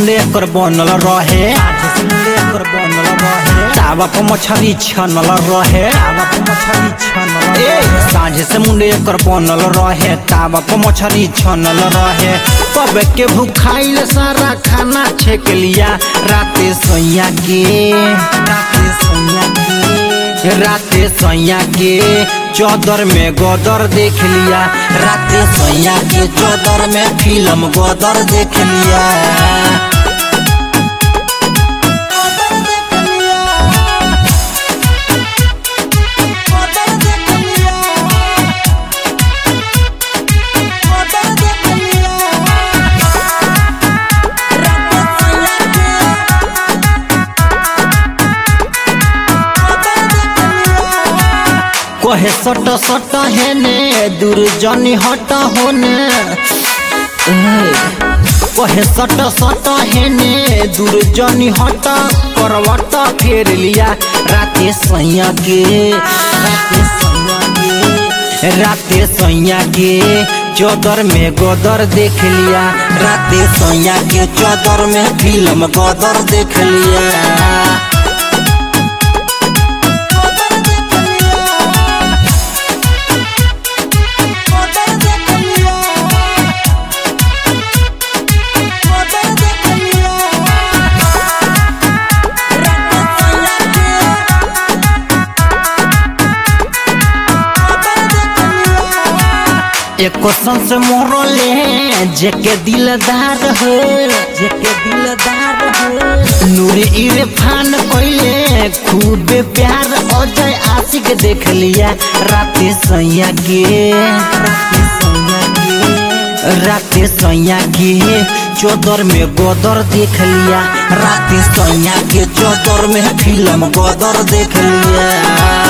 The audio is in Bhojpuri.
मुंडे कर बनल रहे साझे से मुंडे कर बनल रहे तावा पर मछली छनल रहे तावा पर मछली छनल ए साझे से मुंडे कर बनल रहे तावा पर मछली छनल रहे तब के भूखाइल सारा खाना छेक लिया राते सोया के राते सोया के राते सैया के चौदर में गदर देख लिया राते सैया के चौदर में फिल्म गदर देख लिया कहे सट सट हेने दुर्जनी हट होने कहे सट सट हेने दुर्जनी हट करवट फेर लिया राते सैया के राते सैया के राते सैया के चौदर में गदर देख लिया राते सैया के चौदर में फिल्म गदर देख लिया एक क्वेश्चन से मोरले जेके दिलदार हो जेके दिलदार हो नूरे इरफान कोइले खूब प्यार अजय आशिक देख लिया राते सैया के राते सैया के राते सैया के चौदर में गदर देख लिया राते सैया के चौदर में फिल्म गदर देख लिया